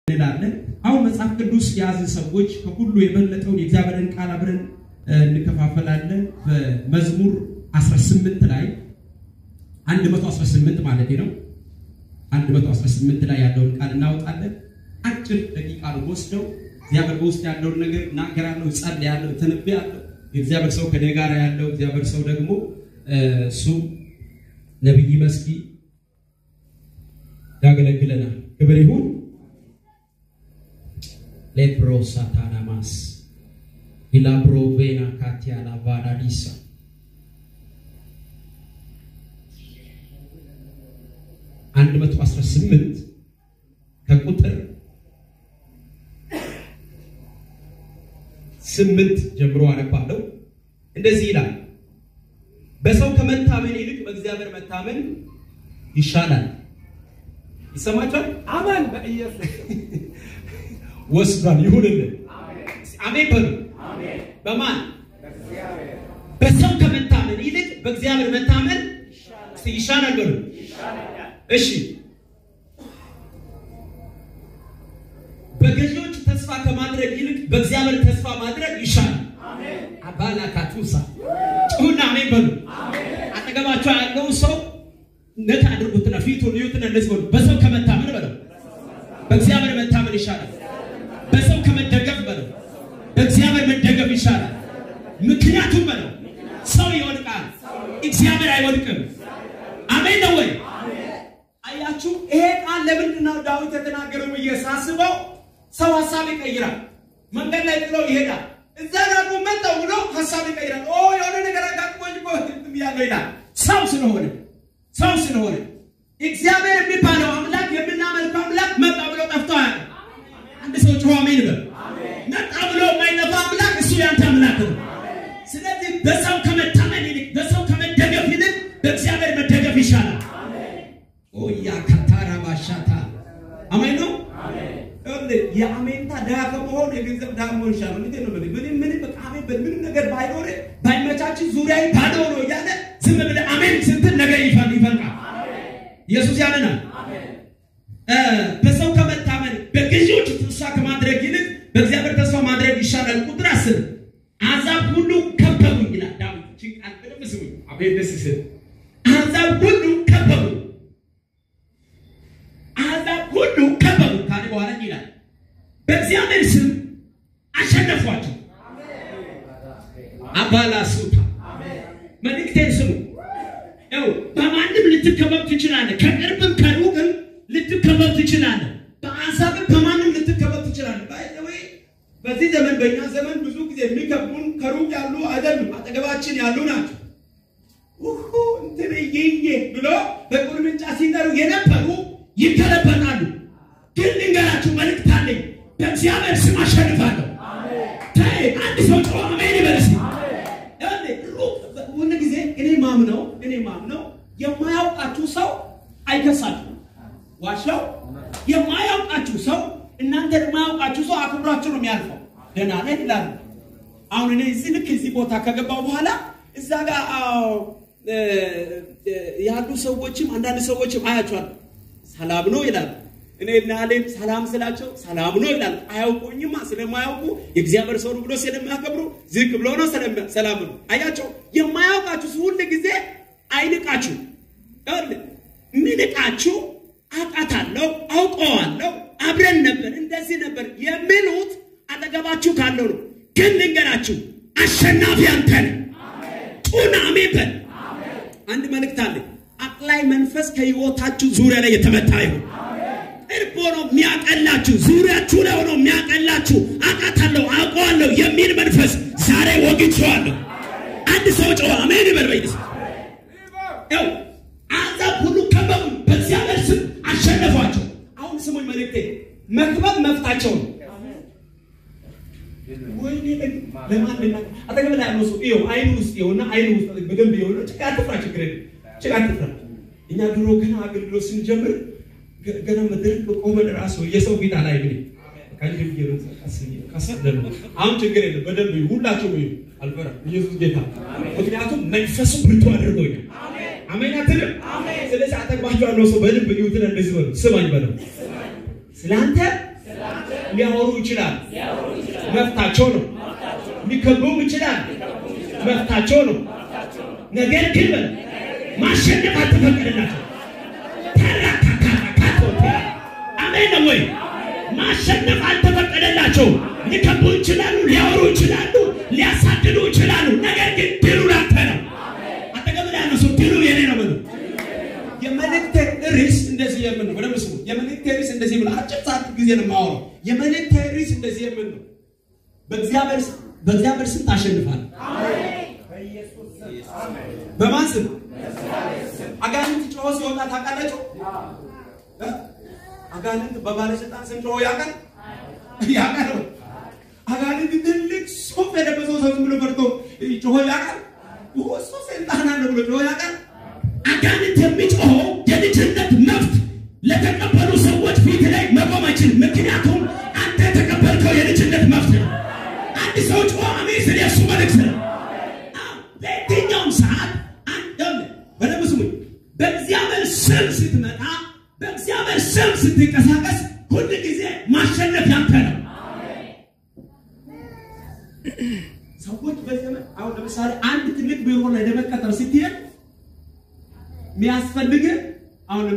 እንላለን። አሁን መጽሐፍ ቅዱስ የያዘ ሰዎች ከሁሉ የበለጠውን የእግዚአብሔርን ቃል አብረን እንከፋፈላለን። በመዝሙር 18 ላይ 118 ማለት ነው 118 ላይ ያለውን ቃል እናወጣለን። አጭር ደቂቃ ነው ወስደው እግዚአብሔር በውስጥ ያለውን ነገር እናገራለሁ፣ ጸልያለሁ፣ ተነብያለሁ። የእግዚአብሔር ሰው ከኔ ጋር ያለው እግዚአብሔር ሰው ደግሞ እሱ ነቢይ መስኪ ያገለግለናል። ክብር ይሁን። ሌፕሮ ሳታናማስ ኢላብሮ ቬና ካቲያላ ቫዳዲሳ አንድ መቶ አስራ ስምንት ከቁጥር ስምንት ጀምሮ አነባለሁ። እንደዚህ ይላል፣ በሰው ከመታመን ይልቅ በእግዚአብሔር መታመን ይሻላል። ይሰማችኋል? አሜን። በኢየሱስ ወስዷል። ይሁንልን። አሜን በሉ። በማን በሰው ከመታመን ይልቅ በእግዚአብሔር መታመን እስቲ ይሻላል በሉ። እሺ በገዢዎች ተስፋ ከማድረግ ይልቅ በእግዚአብሔር ተስፋ ማድረግ ይሻላል። አባላ ካቱሳ ጩሁና አሜን በሉ። አጠገባቸው ያለው ሰው ነት አድርጉትና ፊቱን እዩትና እንደዚህ በሉ። በሰው ከመታመን በለው በእግዚአብሔር መታመን ይሻላል። በሰው ከመደገፍ በለው በእግዚአብሔር መደገፍ ይሻላል። ምክንያቱም በለው ሰው ይወድቃል፣ እግዚአብሔር አይወድቅም። አሜን ነው ወይ? አያችሁ፣ ይሄ ቃል ለምንድን ነው ዳዊት የተናገረው ብዬ ሳስበው፣ ሰው ሀሳብ ይቀይራል። መንገድ ላይ ጥለው ይሄዳል። እዛ ደግሞ መጣው ብሎ ሀሳብ ይቀይራል። ኦ የሆነ ነገር አጋጥሞኝ እኮ እንትን ብያለሁ ይላል። ሰው ስለሆነ ሰው ስለሆነ እግዚአብሔር የሚባለው አምላክ የምናመልከው አምላክ መጣ ብሎ ጠፍቶ አያውቅም። አንድ ሰው ጮኸ አሜን በል። መጣ ብሎ የማይጠፋ አምላክ እሱ ያንተ አምላክ ነው። ስለዚህ በሰው ከመታመን ይልቅ በሰው ከመደገፍ ይልቅ በእግዚአብሔር መደገፍ ይሻላል። ኦያ ካታራ ባሻታ አሜን ነው። የአሜንታ ድሃ ከመሆን የገንዘብ ድሃ መሆን ይሻላል። እንዴት ነው? ምንም ምንም በቃ አሜን በል ምንም ነገር ባይኖር ባይመቻችን ዙሪያ ባዶ ነው እያለ ዝም ብለህ አሜን ስትል ነገር ይፈል ይፈልቃል። ኢየሱስ ያለናል። በሰው ከመታመን በገዢዎች ተስፋ ከማድረግ ይልቅ በእግዚአብሔር ተስፋ ማድረግ ይሻላል። ቁጥር አስር አሕዛብ ሁሉ ከበቡኝ ይላል ዳዊት። እችን ቃል በደንብ ስሙኝ። አሜን ደስ ሲል አሕዛብ ሁሉ ከበቡኝ አሕዛብ ሁሉ ከበቡ ካለ በኋላ ይላል በእግዚአብሔር ስም አሸነፏቸው። አባላ ሱታ መልእክቴን ስሙ። ያው በማንም ልትከበብ ትችላለህ። ከቅርብም ከሩቅም ልትከበብ ትችላለህ። በአሕዛብም በማንም ልትከበብ ትችላለህ። ባይዘወይ በዚህ ዘመን በእኛ ዘመን ብዙ ጊዜ የሚከቡን ከሩቅ ያሉ አይደሉም፣ አጠገባችን ያሉ ናቸው። ውሁ እንትን እየየ ብሎ በቁርምንጫ ሲጠሩ የነበሩ ይገለበጣሉ። ግን ልንገራችሁ መልእክት አለኝ። በእግዚአብሔር ስም አሸንፋለሁ። ተይ አንድ ሰው ጮኸ አሜን ይበል እስኪ። ሁሉ ጊዜ እኔ ማምነው እኔ ማምነው የማያውቃችሁ ሰው አይከሳችሁ። ዋሻው የማያውቃችሁ ሰው እናንተ የማያውቃችሁ ሰው አክብሯችሁ ነው የሚያልፈው። ደህና ነህ ይላሉ። አሁን እኔ እዚህ ልክ እዚህ ቦታ ከገባው በኋላ እዛ ጋር ያሉ ሰዎችም አንዳንድ ሰዎችም አያቸዋል ሰላም ነው ይላሉ። እኔ እና አሌም ሰላም ስላቸው ሰላም ነው ይላሉ። አያውቁኝማ። ስለማያውቁ የእግዚአብሔር ሰው ነው ብሎ ስለሚያከብሩ ዝቅ ብሎ ነው ሰላም ነው። አያቸው የማያውቃችሁ ሁል ጊዜ አይንቃችሁ። ምንቃችሁ አውቃታለሁ፣ አውቀዋለሁ፣ አብረን ነበር፣ እንደዚህ ነበር የሚሉት አጠገባችሁ ካለው ነው። ግን ልንገራችሁ አሸናፊ አንተ ነህ። ጩና አሜን በል። አንድ መልእክት አለ። አቅላይ መንፈስ ከህይወታችሁ ዙሪያ ላይ የተመታ ይሁን። ቅርብ ሆኖ የሚያቀላችሁ ዙሪያችሁ ላይ ሆኖ የሚያቀላችሁ አውቃታለሁ አውቀዋለሁ የሚል መንፈስ ዛሬ ወግቼዋለሁ። አንድ ሰው ጨዋ አሜን ይበል። በይስ ያው አሕዛብ ሁሉ ከበቡ፣ በእግዚአብሔር ስም አሸነፏቸው። አሁን ስሙኝ መልእክቴ፣ መክበብ መፍታቸው ነው። ወይኔ ለማን ልና አጠገብ ላይ ያለው ሰው ይኸው አይኑ ውስጥ ይኸውና አይኑ ውስጥ በደንብ ይኸውና ጭቃ አትፍራ፣ ችግር የለም ጭቃ አትፍራ። እኛ ድሮ ገና አገልግሎት ስንጀምር ገና መድረክ ቆመን ራሱ የሰው ፊት አላይ ብኝ ከንድም ከሰደሉ አሁን ችግር የለም በደንብ ይሁ ሁላቸው ይሁ አልፈራ ኢየሱስ ጌታ ምክንያቱም መንፈሱ ብርቱ አድርጎኛል። አሜን አትልም? ስለዚህ አጠግባቸው ያለው ሰው በልብ ይሁትን እንደዚህ በሉ ስማኝ በለው ስለ አንተ ሊያወሩ ይችላል፣ መፍታቸው ነው። ሊከቡም ይችላል፣ መፍታቸው ነው። ነገር ግን በል ማሸነፍ አልተፈቀደላቸው። ተራካካካቶቴ አሜን ነው ወይ? ማሸነፍ አልተፈቀደላቸው። ሊከቡ ይችላሉ፣ ሊያወሩ ይችላሉ፣ ሊያሳድዱ ይችላሉ። ነገር ግን ድሉ ላንተ ነው። አጠገብ ላይ ያለው ሰው ድሉ የኔ ነው በሉ። የመልእክት ርዕስ እንደዚህ የምን ነው? በደምብ ስሙ። የመልእክት ርዕስ እንደዚህ ምን አጭር ሰዓት ጊዜ ነው የማወራው። የመልእክት ርዕስ እንደዚህ የምን ነው? በእግዚአብሔር በእግዚአብሔር ስም ታሸንፋለህ። በማን ስም? አጋንንት ጮሆ ሲወጣ ታውቃላችሁ? እ? አጋንንት በባለስልጣን ስም ጮሆ ያውቃል? ያውቃል ወይ? አጋንንት ትልቅ ሱፍ የለበሰው ሰው ዝም ብሎ ፈርቶ ጮሆ ያውቃል? እሱ ሰይጣን አለ ብሎ ጮሆ ያውቃል? አጋንንት የሚጮኸው የልጅነት መብት ለተቀበሉ ሰዎች ፊት ላይ መቆም አይችልም። ምክንያቱም አንተ የተቀበልከው የልጅነት መብት ነው። አንድ ሰው ጮኸ አሜን ስል የእሱ መልእክት ነው። አዎ፣ በየትኛውም ሰዓት አንድ በደንብ ስሙኝ። በእግዚአብሔር ስም ስትመጣ፣ በእግዚአብሔር ስም ስትንቀሳቀስ ሁል ጊዜ ማሸነፍ ያንተ ነው። ሰዎች በዘመን አሁን ለምሳሌ አንድ ትልቅ ቢሮ ላይ ለመቀጠር ስትሄድ የሚያስፈልግ አሁን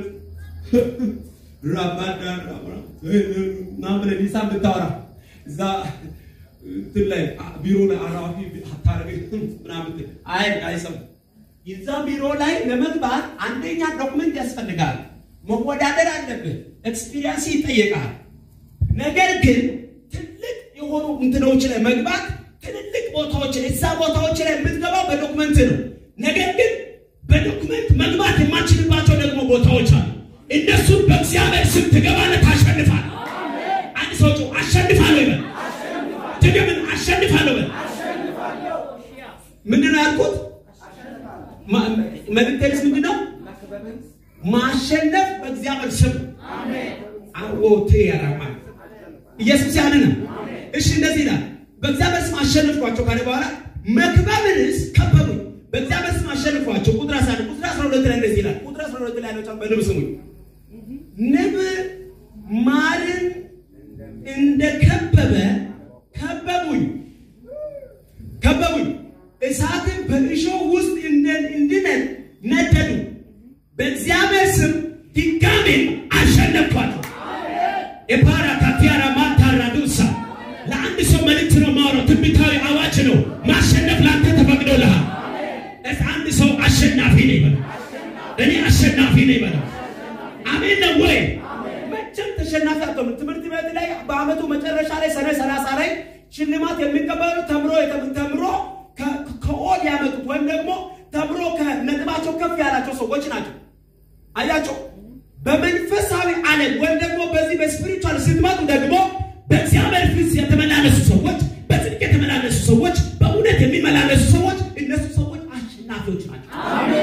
ራባዳ ምናምን ሂሳብ ብታወራ እዛ እንትን ላይ ቢሮ ላይ አራፊ አታረገ ምናምን አይ አይሰሙ እዛ ቢሮ ላይ ለመግባት አንደኛ ዶክመንት ያስፈልጋል። መወዳደር አለብህ። ኤክስፒሪየንስ ይጠየቃል። ነገር ግን ትልቅ የሆኑ እንትኖች ላይ መግባት ትልልቅ ቦታዎች ላይ እዛ ቦታዎች ላይ የምትገባው በዶክመንት ነው። ነገር ግን በዶክመንት መግባት የማችልባቸው ደግሞ ቦታዎች አሉ። እነሱን በእግዚአብሔር ስም ትገባለህ፣ ታሸንፋለህ። አንድ ሰው ጮህ አሸንፋለሁ ይበል። ድገምን አሸንፋለሁ በል። ምንድን ነው ያልኩት? መልእክቴስ ምንድን ነው? ማሸነፍ በእግዚአብሔር ስም አዎቴ ያራማ ኢየሱስ ያለ ነው። እሺ እንደዚህ ይላል፣ በእግዚአብሔር ስም አሸንፍኳቸው ካለ በኋላ መክበብንስ ከበቡኝ። በእግዚአብሔር ስም አሸንፏቸው። ቁጥር 11 ቁጥር 12 ላይ እንደዚህ ይላል። ቁጥር 12 ላይ ያለው በንብ ስሙኝ። ንብ ማርን እንደከበበ ከበቡኝ ከበቡኝ እሳትን በእሾህ ውስጥ እንድነድ ነደዱ። በእግዚአብሔር ስም ድጋሜ አሸነፍኳቸው። የፓራ ካቲያራ ማታራ ዱሳ ለአንድ ሰው መልእክት ነው ማውራው፣ ትንቢታዊ አዋጅ ነው። ማሸነፍ ለአንተ ተፈቅዶልሃል። እስ አንድ ሰው አሸናፊ ነው ይበላል። እኔ አሸናፊ ነው ይበላል። አሜን ነው ወይ? መቼም ተሸናፊ አትሆንም። ትምህርት ቤት ላይ በአመቱ መጨረሻ ላይ ሰኔ ሰላሳ ላይ ሽልማት የሚቀበሉ ተምሮ ተምሮ ከኦል ያመጡት ወይም ደግሞ ተምሮ ከነጥባቸው ከፍ ያላቸው ሰዎች ናቸው። አያቸው። በመንፈሳዊ ዓለም ወይም ደግሞ በዚህ በስፒሪቹዋል ስትመጡ ደግሞ በእግዚአብሔር ፊት የተመላለሱ ሰዎች፣ በጽድቅ የተመላለሱ ሰዎች፣ በእውነት የሚመላለሱ ሰዎች እነሱ ሰዎች አሸናፊዎች ናቸው።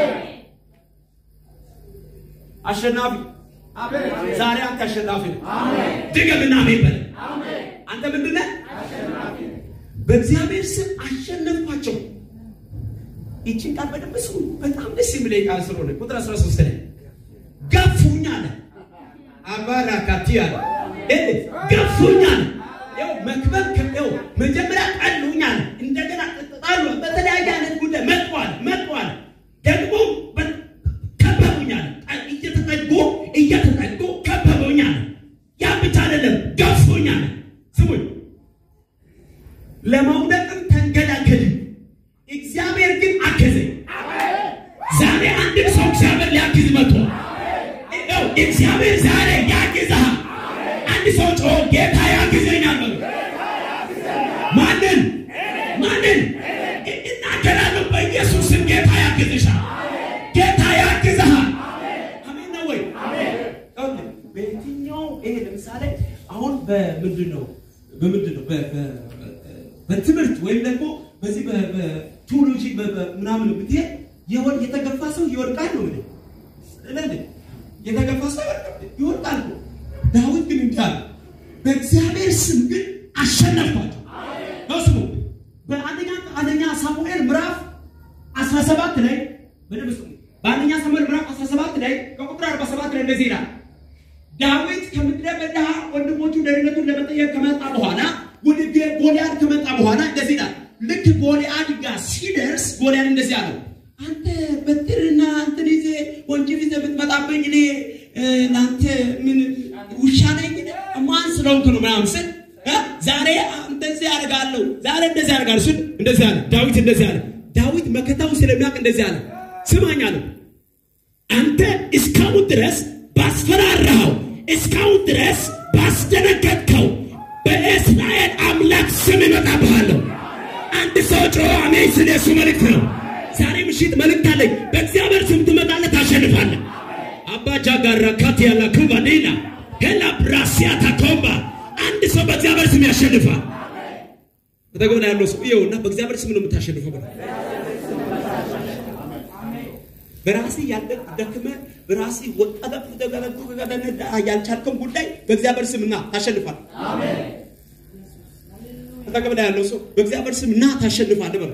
አሸናፊ ዛሬ አንተ አሸናፊ ነው። ድገምና አሜን በል። አንተ ምንድን ነህ? በእግዚአብሔር ስም አሸነፍኳቸው። ይችን ቃል በደንብ ስሙ። በጣም ደስ የሚለኝ ቃል ስለሆነ ቁጥር 13 ላይ ገፉኝ አለ። አባራካቲ አለ ገፉኝ አለ። ይኸው መክበብ ይኸው መጀመሪያ ጠሉኝ አለ። እንደገና ጣሉ። በተለያየ አይነት ጉዳይ መጥቷል መጥቷል። ደግሞ ከበቡኝ አለ። እየተጠጉ እየተጠጉ ከበቡኝ አለ። ያ ብቻ አይደለም ገፉኝ አለ። ስሙኝ ለመውደቅም ተንገዳገድን፣ እግዚአብሔር ግን አገዘኝ። ዛሬ አንድን ሰው እግዚአብሔር ሊያግዝ መጥቷል። ይኸው እግዚአብሔር ዛሬ ያግዝሃል። አንድ ሰው ጮሆ ጌታ ያግዘኛል በሉ። ማንን ማንን እናገራለሁ? በኢየሱስ ስም ጌታ ያግዝሻል። ጌታ ያግዝሃል። አሜን ነው ወይ? በየትኛው ይሄ ለምሳሌ አሁን በምንድን ነው በምንድን ነው በትምህርት ወይም ደግሞ በዚህ በቲዎሎጂ ምናምን ብትሄድ የተገፋ ሰው ይወድቃል ነው እንግዲህ ስለዚህ የተገፋ ሰው ይወድቃል ነው። ዳዊት ግን እንዲህ አለ፣ በእግዚአብሔር ስም ግን አሸነፍኳቸው። ነው ስሙ በአንደኛ አንደኛ ሳሙኤል ምዕራፍ 17 ላይ በደንብ ስሙ። በአንደኛ ሳሙኤል ምዕራፍ 17 ላይ ከቁጥር 47 ላይ እንደዚህ ይላል ዳዊት ከምድረ በዳ ወንድሞቹ ደህንነቱን ለመጠየቅ ከመጣ በኋላ ወደ ጎልያድ ከመጣ በኋላ እንደዚህ ይላል። ልክ ጎልያድ ጋር ሲደርስ ጎልያድ እንደዚህ አለው፣ አንተ በትርና እንትን ይዘህ ወንጭፍ ይዘህ ብትመጣብኝ እኔ ለአንተ ምን ውሻ ነኝ? ማን ስለሆንክ ነው ምናምን ስል ዛሬ እንደዚህ አደርጋለሁ፣ ዛሬ እንደዚህ አደርጋለሁ ስል እንደዚህ አለ። ዳዊት እንደዚህ አለ። ዳዊት መከታው ስለሚያውቅ እንደዚህ አለ፣ ስማኝ አለው አንተ እስካሁን ድረስ ባስፈራራኸው እስካሁን ድረስ ባስደነገጥከው በእስራኤል አምላክ ስም እመጣብሃለሁ። አንድ ሰው ጮኸ አሜን ስል የሱ መልእክት ነው። ዛሬ ምሽት መልእክት አለኝ። በእግዚአብሔር ስም ትመጣለህ፣ ታሸንፋለህ። አባጃ ጋራ ካት ያላ ኩባኔና ሄላ ብራሲያ ታኮምባ አንድ ሰው በእግዚአብሔር ስም ያሸንፋል። በተገበና ያለው ሰው ይኸውና በእግዚአብሔር ስም ነው የምታሸንፈው ብለው በራሴ ያልደክመ በራሴ ወጣገብ ተገለጡ ያልቻልከውን ጉዳይ በእግዚአብሔር ስምና ታሸንፋል። አጠገብ ላይ ያለው ሰው በእግዚአብሔር ስምና ታሸንፋል በለው።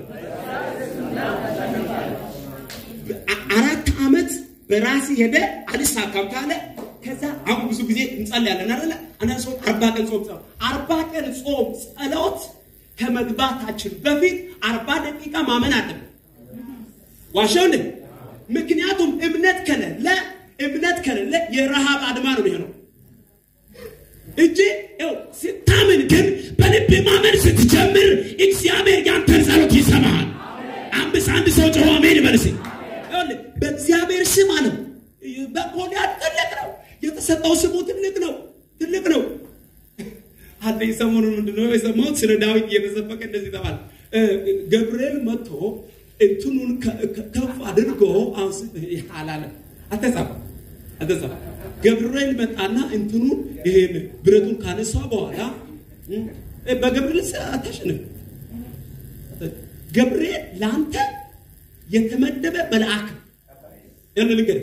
አራት ዓመት በራሴ ሄደ አልሳካም ካለ ከዛ አሁን ብዙ ጊዜ እንጸልያለን አይደለ? አንዳንድ ሰው አርባ ቀን ጾም ጸሎት አርባ ቀን ጾም ጸሎት ከመግባታችን በፊት አርባ ደቂቃ ማመን አለብን። ዋሻው እንዴ? ምክንያቱም እምነት ከሌለ እምነት ከሌለ የረሃብ አድማ ነው የሚሆነው እንጂ ው ስታምን ግን በልብ ማመን ስትጀምር እግዚአብሔር ያንተን ጸሎት ይሰማሃል። አምስት አንድ ሰው ጮኸ አሜን ይበልስ። በእግዚአብሔር ስም አለው በጎልያድ ትልቅ ነው የተሰጠው ስሙ ትልቅ ነው ትልቅ ነው። አንተ ሰሞኑን ምንድነው የሰማሁት? ስለ ዳዊት እየተሰበከ እንደዚህ ተባለ። ገብርኤል መጥቶ እንትኑን ከፍ አድርጎ አንስ አላለ። አተጻፈ አተጻፈ ገብርኤል መጣና እንትኑን ይሄን ብረቱን ካነሳ በኋላ በገብርኤል አታሸንፍ። ገብርኤል ለአንተ የተመደበ መልአክ ያን ልንገር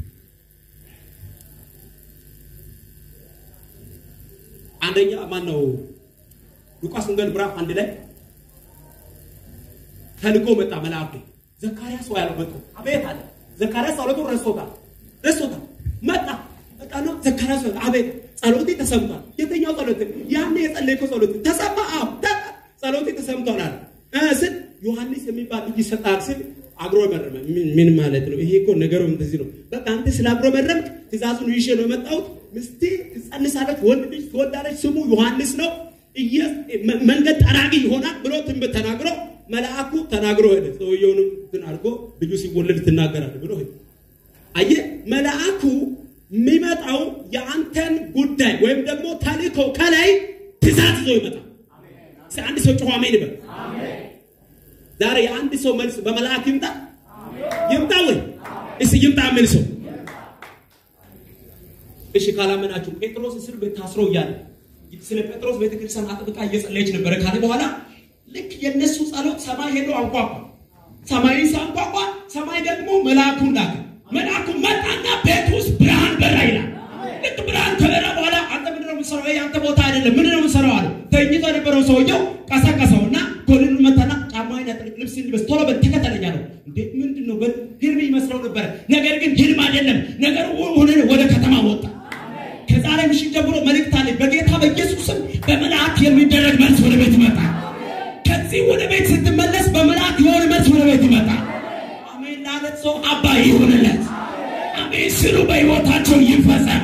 አንደኛ ማን ነው? ሉቃስ ወንጌል ምዕራፍ አንድ ላይ ተልኮ መጣ መልአክ ዘካርያስ ወይ ያለው መጥቶ አቤት አለ። ዘካርያስ ጸሎቱን ረስቶታል ረስቶታል። መጣ መጣና ዘካርያስ አቤት ጸሎቴ ተሰምቷል። የትኛው ጸሎት? ያኔ የጸለይከው ጸሎት ተሰማ? አዎ ጸሎቴ ተሰምቷል አለ ስል ዮሐንስ የሚባል ልጅ ይሰጣል ስል አግሮ መረመ። ምን ማለት ነው? ይሄ እኮ ነገሩ እንደዚህ ነው። በቃ አንተ ስለ አግሮ መረምክ ትእዛዙን ይዤ ነው የመጣሁት። ምስቴ ትጸንሳለች፣ ወንድ ልጅ ትወልዳለች፣ ስሙ ዮሐንስ ነው፣ መንገድ ጠራጊ ይሆናል ብሎ ትንቢት ተናግሮ መልአኩ ተናግሮ ሄደ። ሰውየውንም እንትን አድርጎ ልጁ ሲወለድ ትናገራለህ ብሎ ሄደ። አየህ፣ መልአኩ የሚመጣው የአንተን ጉዳይ ወይም ደግሞ ተልእኮ ከላይ ትእዛዝ ይዞ ይመጣል። አንድ ሰው ጮኸ አሜን ይበል። ዛሬ የአንድ ሰው መልስ በመልአክ ይምጣ ይምጣ ወይ እስ ይምጣ የሚል ሰው እሺ ካላመናችሁ ጴጥሮስ እስር ቤት ታስሮ እያለ ስለ ጴጥሮስ ቤተክርስቲያን አጥብቃ እየጸለየች ነበረ ካለ በኋላ ልክ የነሱ ጸሎት ሰማይ ሄዶ አንኳኳ ሰማይ ሳንኳኳ ሰማይ ደግሞ መልአኩን ላከ መልአኩ መጣና ቤት ውስጥ ብርሃን በራ ይላል ልክ ብርሃን ከበራ በኋላ አንተ ምንድነው የምትሰራው ይሄ አንተ ቦታ አይደለም ምንድነው የምትሰራው አለ ተኝቶ የነበረው ሰውየው ቀሰቀሰውና ኮልን መታና ጫማዬን አጥልቅ ልብስ ልበስ ቶሎ በል ተከተለኝ አለው እንዴ ምንድን ነው በል ህልም ይመስለው ነበረ ነገር ግን ህልም አይደለም ነገሩ ሆነ ወደ ከተማ ወጣ ከዛሬ ምሽት ጀምሮ መልእክት አለ በጌታ በኢየሱስም በመልአክ የሚደረግ መልስ ወደ ቤት ይመጣል ከዚህ ወደ ቤት ስትመለስ በመልአክ የሆነ መልስ ወደ ቤት ይመጣል አሜን ላለት ሰው አባ ይሁንለት አሜን ስሉ በህይወታቸው ይፈጸም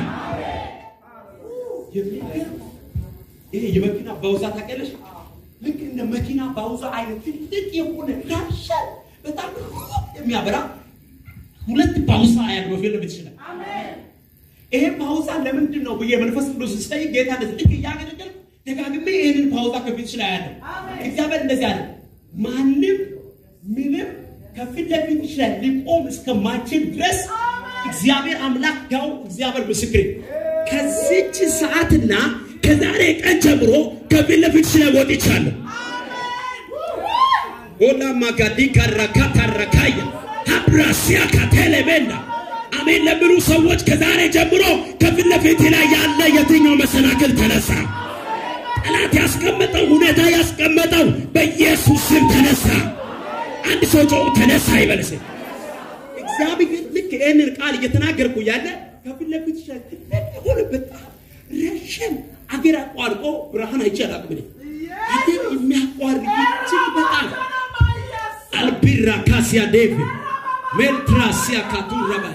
ይሄ የመኪና ባውዛ ታውቂያለሽ ልክ እንደ መኪና ባውዛ አይነት ትልቅ የሆነ ያሻል በጣም የሚያበራ ሁለት ባውዛ ያለው ፊልም ይችላል ይሄ ፓውዛ ለምንድን ነው ብዬ መንፈስ ቅዱስ ስጠይቅ ጌታ እንደዚህ ልክ እያገለገል ደጋግሜ ይህንን ፓውዛ ከፊት ላይ ያለው እግዚአብሔር እንደዚህ አለ ማንም ምንም ከፊት ለፊት ይችላል ሊቆም እስከማይችል ድረስ እግዚአብሔር አምላክ ያው እግዚአብሔር ምስክሬ ከዚች ሰዓትና ከዛሬ ቀን ጀምሮ ከፊት ለፊት ስለ ወጥቻለሁ ሆላማ ጋዲ ካራካታራካያ ሀብራሲያ ካቴሌቤንዳ አሜን ለሚሉ ሰዎች ከዛሬ ጀምሮ ከፊት ለፊት ላይ ያለ የትኛው መሰናክል ተነሳ። ጠላት ያስቀመጠው ሁኔታ ያስቀመጠው በኢየሱስ ስም ተነሳ። አንድ ሰው ጮ ተነሳ ይበልስ። እግዚአብሔር ልክ ይህንን ቃል እየተናገርኩ ያለ ከፊት ለፊት ሆነ በጣም ረዥም አገር አቋርጦ ብርሃን አይቼ አላውቅም። እኔ አገር የሚያቋርጥ እጅግ በጣም አልቢራ ካሲያ ዴቭ ሜልትራሲያ ካቱረባ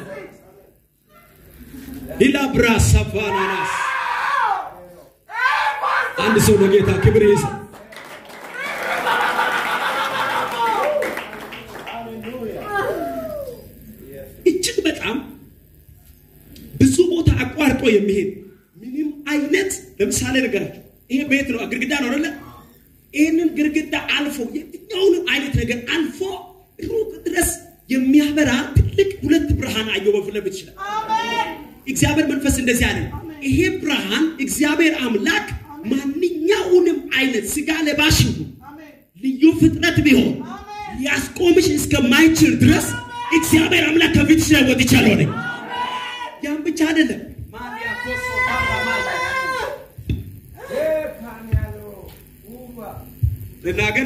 ሊላ ብራ ሰፋናናስ አንድ ሰው ለጌታ ክብር ይስጥ። እጅግ በጣም ብዙ ቦታ አቋርጦ የሚሄድ ምንም አይነት ለምሳሌ ነገራቸው ይሄ ቤት ነው፣ ግድግዳ ነው አይደለ? ይህንን ግድግዳ አልፎ የትኛውንም አይነት ነገር አልፎ ሩቅ ድረስ የሚያበራ ትልቅ ሁለት ብርሃን አየሁ በፊት ለፊት ይችላል። እግዚአብሔር መንፈስ እንደዚህ አለ። ይሄ ብርሃን እግዚአብሔር አምላክ ማንኛውንም አይነት ስጋ ለባሽ ይሁን ልዩ ፍጥረት ቢሆን ሊያስቆምሽ እስከማይችል ድረስ እግዚአብሔር አምላክ ከፊትሽ ላይ ወጥቻለሁ ነኝ። ያን ብቻ አይደለም ልናገር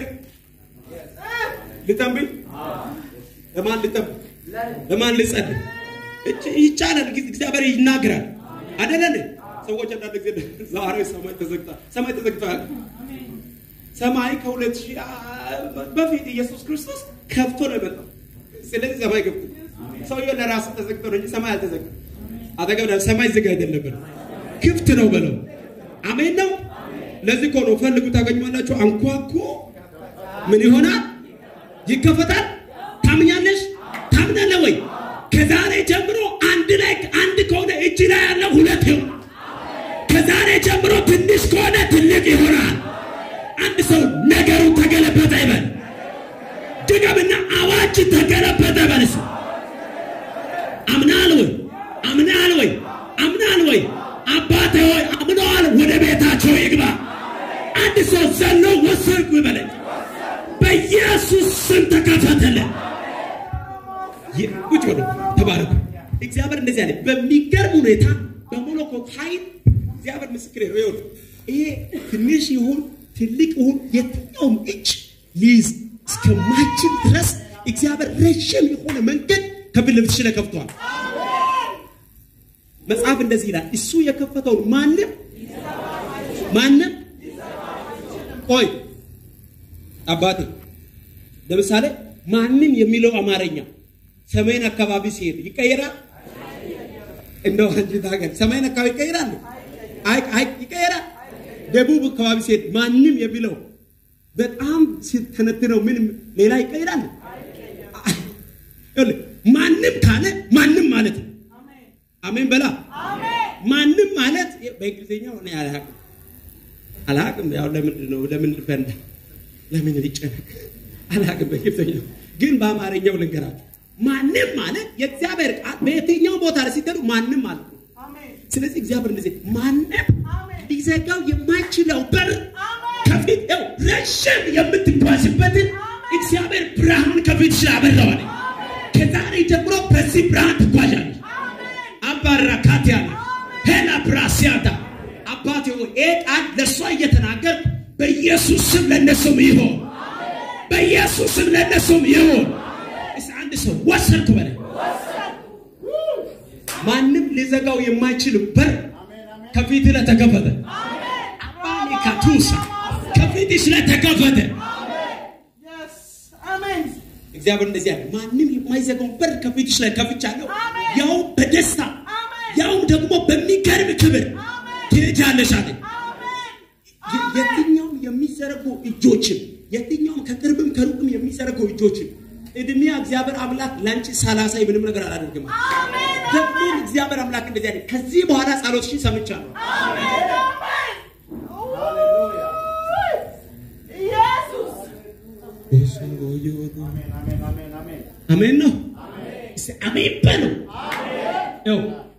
ልጠምብል ለማን ልጠምብ ለማን ልጸልይ እች- ይቻላል ጊዜ እግዚአብሔር ይናገራል አደለን ሰዎች አንዳንድ ጊዜ ዛሬ ሰማይ ተዘግቷል ሰማይ ተዘግቷል ሰማይ ከሁለት ሺህ አ- በፊት ኢየሱስ ክርስቶስ ከፍቶ ነው የመጣው ስለዚህ ሰማይ ገብቶ ሰውየው ለራሱ ተዘግቶ ነው እንጂ ሰማይ አልተዘጋም አጠገብ ላይ ሰማይ ዝግ አይደለም በለው ክፍት ነው በለው አሜን ነው ለዚህ እኮ ነው ፈልጉ ታገኙማላችሁ አንኳኩ ምን ይሆናል ይከፈታል ታምኛለሽ ታምናለህ ወይ ከዛሬ ጀምሮ አንድ ላይ አንድ ከሆነ እጅ ላይ ያለው ሁለት ይሆናል ከዛሬ ጀምሮ ትንሽ ከሆነ ትልቅ ይሆናል አንድ ሰው ነገሩ ተገለበጠ ይበል ድገምና አዋጅ ተገለበጠ በልስ አምናል ወይ አምናል ወይ አምናል ወይ አባቴ ሆይ አምነዋል ወደ ቤታቸው ይግባ አንድ ሰው ዘሎ ወሰድኩ ይበለኝ በኢየሱስ ስም ተከፈተልን ይ- ቁጭ በሉ ተባረኩ እግዚአብሔር እንደዚህ አለ በሚገርም ሁኔታ በሞሎኮት ኃይል እግዚአብሔር ምስክር ነው ይሁን ይሄ ትንሽ ይሁን ትልቅ ይሁን የትኛውም እጅ ሊይዝ እስከማይችል ድረስ እግዚአብሔር ረዥም የሆነ መንገድ ከፊት ለፊትሽ ላይ ከፍቷል መጽሐፍ እንደዚህ ይላል እሱ የከፈተውን ማንም ማንም ቆይ አባቴ ለምሳሌ ማንም የሚለው አማርኛ ሰሜን አካባቢ ሲሄድ ይቀየራል እንደው አንቺ ታገል ሰሜን አካባቢ ይቀየራል አይ አይ ይቀየራል ደቡብ አካባቢ ሲሄድ ማንም የሚለው በጣም ሲተነትነው ምን ሌላ ይቀየራል ይኸውልህ፣ ማንም ካለ ማንም ማለት ነው አሜን በላ ማንም ማለት በእንግሊዝኛው እኔ አላውቅም አላውቅም ያው ለምንድን ነው ለምን ልፈንዳ ለምን ሊጨነቅ አላውቅም በእንግሊዝኛው ግን በአማርኛው ልንገራችሁ ማንም ማለት የእግዚአብሔር ቃል በየትኛው ቦታ ላይ ሲጠሩ ማንም ማለት ነው ስለዚህ እግዚአብሔር እንደዚህ ማንም ሊዘጋው የማይችለው በር ከፊት ው ረዥም የምትጓዝበትን እግዚአብሔር ብርሃን ከፊት ስላበራዋል ከዛሬ ጀምሮ በዚህ ብርሃን ትጓዣለች አባራካት ያለ ሄላ ብራሲያታ አባቴ ሆይ ይህ ቃል ለእሷ እየተናገር በኢየሱስ ስም ለእነሱም ይሆን በኢየሱስ ስም ለእነሱም ይሆን እስ አንድ ሰው ወሰድኩ በለ ማንም ሊዘጋው የማይችል በር ከፊት ለተከፈተ አባኔ ካቱሳ ከፊትሽ ለተከፈተ እግዚአብሔር እንደዚህ ያለ ማንም የማይዘጋው በር ከፊትሽ ላይ ከፍቻለሁ ያው በደስታ ያው ደግሞ በሚገርም ክብር ትሄጃለሽ አለኝ የ- የትኛውም የሚዘረጉ እጆችን የትኛውም ከቅርብም ከሩቅም የሚዘረጉ እጆችን እድሜያ እግዚአብሔር አምላክ ለአንቺ ሳላሳይ ምንም ነገር አላደርግም ደግሞ እግዚአብሔር አምላክ እንደዚህ ያለ ከዚህ በኋላ ጸሎትሽን ሰምቻለሁ አሜን ነው እስቲ አሜን በሉ ይኸው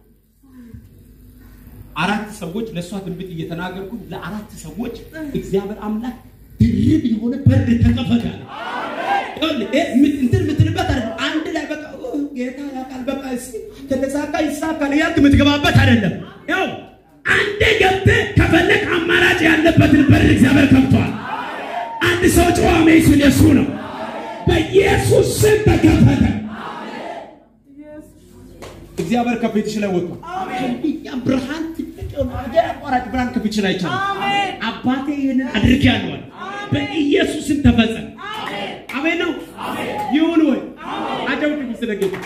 አራት ሰዎች ለእሷ ትንቢት እየተናገርኩ ለአራት ሰዎች እግዚአብሔር አምላክ ድርብ የሆነ በር ተከፈተ አለ። ይኸውልህ፣ ይሄ ምት- እንትን የምትልበት አይደለም። አንድ ላይ በቃ ኦ፣ ጌታ ያውቃል በቃ እስኪ ከተሳካ ይሳካል እያልክ የምትገባበት አይደለም። ያው አንዴ ገብተህ ከፈለግ አማራጭ ያለበትን በር እግዚአብሔር ከፍቷል። አንድ ሰው ጨዋሜ ሲል የሱ ነው። በኢየሱስ ስም ተከፈተ። እግዚአብሔር ከፊትሽ ላይ ወጥቷል። ከእኛ ብርሃን ትልቅ ሀገር አቋራጭ ብርሃን ከፍቼ ላይ ይቻላል። አባቴ ይህንን አድርጌያለሁ አለ። በኢየሱስም ተፈጸመ። አሜን ነው ይሁን ወይ አጨብጭቡ ስለ ጌታ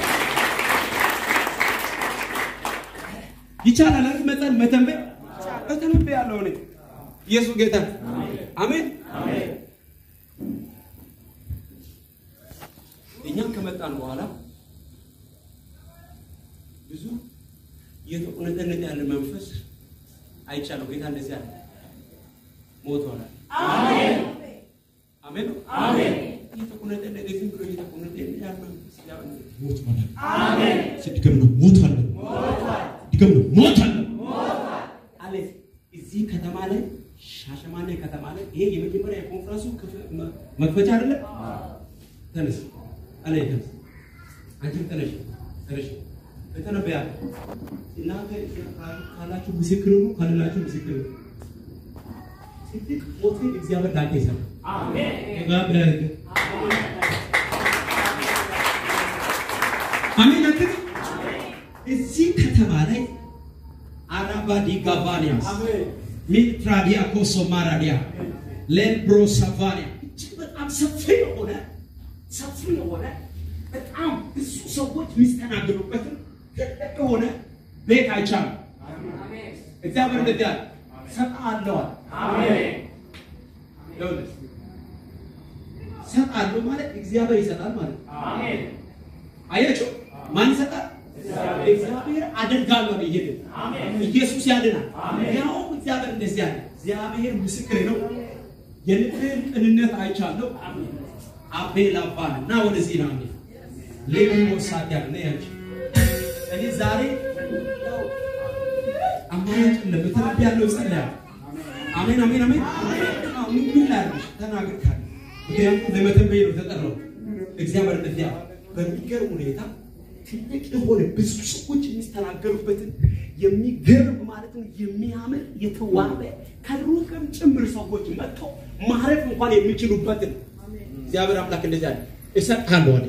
ይቻላል አይደል? መጠን መተንበይ እተንበይ ያለው እኔ ኢየሱስ ጌታ አሜን። እኛም ከመጣን በኋላ ብዙ እየተቁነጠነጠ ያለ መንፈስ አይቻለሁ። ጌታ እንደዚህ አለ፣ ሞቷል። አሜን አሜን አሜን። እየተቁነጠነጠ ዝም ብሎ እየተቁነጠነጠ ያለ መንፈስ ያው ሞቷል። አሜን። ድገም ነው ሞቷል። ድገም ነው ሞቷል አለ። እዚህ ከተማ ላይ ሻሸማኔ ከተማ ላይ ይሄ የመጀመሪያ የኮንፈረንሱ መክፈቻ አይደለም። ተነስ አለ ተነስ፣ አንቺም ተነሽ ተነሽ ተነበያ እናንተ ካላችሁ ምስክር ነው፣ ካላላችሁ ምስክር ነው። ትልቅ ሆቴል እግዚአብሔር ዳቄ ይሰራል። አሜን። አሜን አትል እዚህ ከተማ ላይ አራባ ዲጋቫኒያስ ሚትራዲያ ኮሶ ማራዲያ ሌልብሮ ሳቫኒያ እጅግ በጣም ሰፊ የሆነ ሰፊ የሆነ በጣም ብዙ ሰዎች የሚስተናገዱበትን ትልቅ የሆነ ቤት አይቻልም። እግዚአብሔር እንደዚያ ሰጣለዋል። ሰጣለሁ ማለት እግዚአብሔር ይሰጣል ማለት ነው። አያችሁ፣ ማን ይሰጣል? እግዚአብሔር አደርጋለሁ ነው። ይሄ ኢየሱስ ያድናል። ያው እግዚአብሔር እንደዚህ ያለ እግዚአብሔር ምስክር ነው። የልብህን ቅንነት አይቻለሁ። አቤል አባን እና ወደዚህ ነው ሌሎ ወሳት ያለ ያች እኔ ዛሬ አማራጭ ለምትረዳ ያለው ጸልያለሁ። አሜን አሜን አሜን። ምን ምን ላድርግሽ? ተናግር ካለ ምክንያቱም ለመተንበይ ነው ተጠራው። እግዚአብሔር እንደዚያ በሚገርም ሁኔታ ትልቅ የሆነ ብዙ ሰዎች የሚስተናገሩበትን የሚገርም ማለት ነው የሚያምር የተዋበ ከሩቅም ጭምር ሰዎች መጥተው ማረፍ እንኳን የሚችሉበትን እግዚአብሔር አምላክ እንደዚያ አለ እሰጥሃለሁ አለ።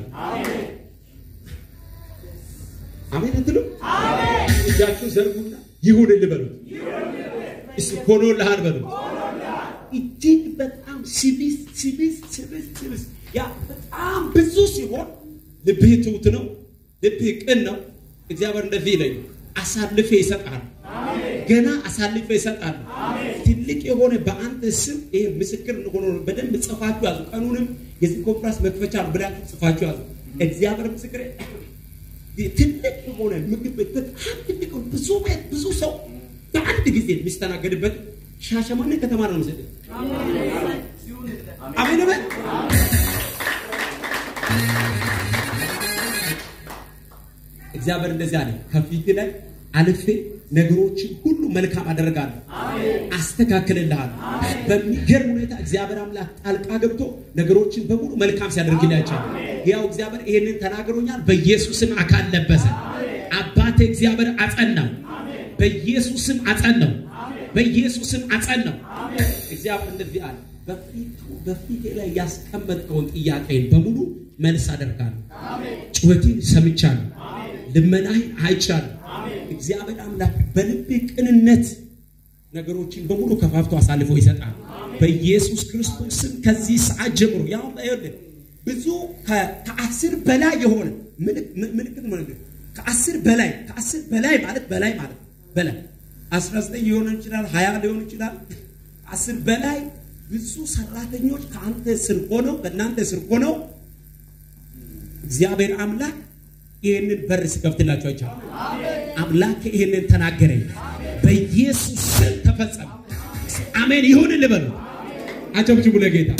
አሜን እንትሉ እጃችሁን ዘርጉና ይሁንልህ በሉት። እስኪ ሆኖልሃል በሉት። እጅግ በጣም ሲቢስ ሲቢስ ሲቢስ ሲቢስ ያ በጣም ብዙ ሲሆን ልብህ ትሁት ነው፣ ልብህ ቅን ነው። እግዚአብሔር እንደዚህ ይለኝ አሳልፌ ይሰጣል። ገና አሳልፌ ይሰጣል። ትልቅ የሆነ በአንተ ስም ይሄ ምስክር ሆኖ በደንብ ጽፋችሁ ያዙ። ቀኑንም የዚህ ኮንፍራንስ መክፈቻ ነው ብላችሁ ጽፋችሁ ያዙ። እግዚአብሔር ምስክር ትልቅ የሆነ ምግብ ቤት በጣም ትልቅ ብዙ ቤት ብዙ ሰው በአንድ ጊዜ የሚስተናገድበት ሻሸማኔ ከተማ ነው ምስል አሜን በል እግዚአብሔር እንደዚህ አለ ከፊት ላይ አልፌ ነገሮችን ሁሉ መልካም አደርጋለሁ፣ አስተካክልልሃለሁ። በሚገርም ሁኔታ እግዚአብሔር አምላክ ጣልቃ ገብቶ ነገሮችን በሙሉ መልካም ሲያደርግላቸው ያው እግዚአብሔር ይሄንን ተናግሮኛል። በኢየሱስም አካል ለበሰ። አባቴ እግዚአብሔር አጸናው፣ በኢየሱስም አጸናው፣ በኢየሱስም አጸናው። እግዚአብሔር እንደዚህ አለ በፊቱ በፊቴ ላይ ያስቀመጥከውን ጥያቄን በሙሉ መልስ አደርጋለሁ። ጩኸቴን ሰምቻለሁ፣ ልመናህን አይቻለሁ። እግዚአብሔር አምላክ በልቤ ቅንነት ነገሮችን በሙሉ ከፋፍቶ አሳልፎ ይሰጣል። በኢየሱስ ክርስቶስ ስም ከዚህ ሰዓት ጀምሮ ያው ብዙ ከአስር በላይ የሆነ ምልክት ማለት ከአስር በላይ ከአስር በላይ ማለት በላይ ማለት በላይ አስራ ዘጠኝ ሊሆን ይችላል፣ ሀያ ሊሆን ይችላል። አስር በላይ ብዙ ሰራተኞች ከአንተ ስር ሆነው ከእናንተ ስር ሆነው እግዚአብሔር አምላክ ይህንን በር ስከፍትላቸው አይቻልም። አምላክ ይህንን ተናገረኝ። በኢየሱስ ስም ተፈጸመ። አሜን ይሁን ልበሉ። አጨብጭቡ ለጌታ።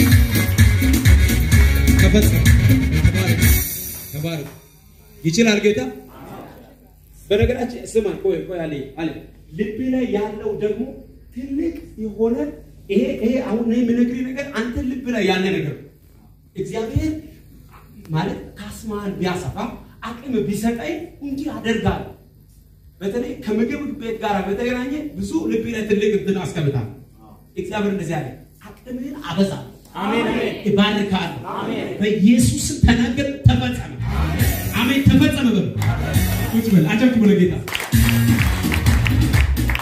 ተፈጸመ። ተባረክ፣ ተባረክ። ይችላል ጌታ። በነገራችን ስማኝ፣ ቆይ ቆይ አለ አለ ልብ ላይ ያለው ደግሞ ትልቅ የሆነ ይሄ ይሄ አሁን ነው የምነግርህ ነገር አንተ ልብ ላይ ያለ ነገር እግዚአብሔር ማለት ካስማን ቢያሰፋ አቅም ቢሰጠኝ እንዲህ አደርጋለሁ። በተለይ ከምግብ ቤት ጋር በተገናኘ ብዙ ልብ ላይ ትልቅ እንትን አስቀምጣለሁ። እግዚአብሔር እንደዚህ አለ፣ አቅምህን አበዛለሁ፣ አሜን፣ እባርካለሁ። በኢየሱስም ተናገር፣ ተፈጸመ። አሜን፣ ተፈጸመ። በሉ ቁጭ በል፣ አጨብጭቡ ለጌታ።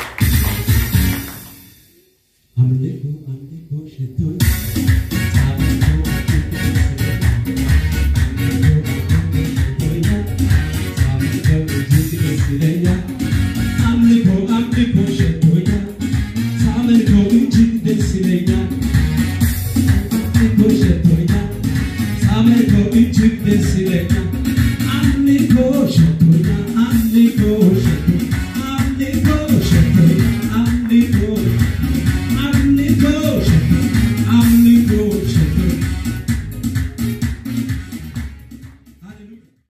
ሃሌሉያ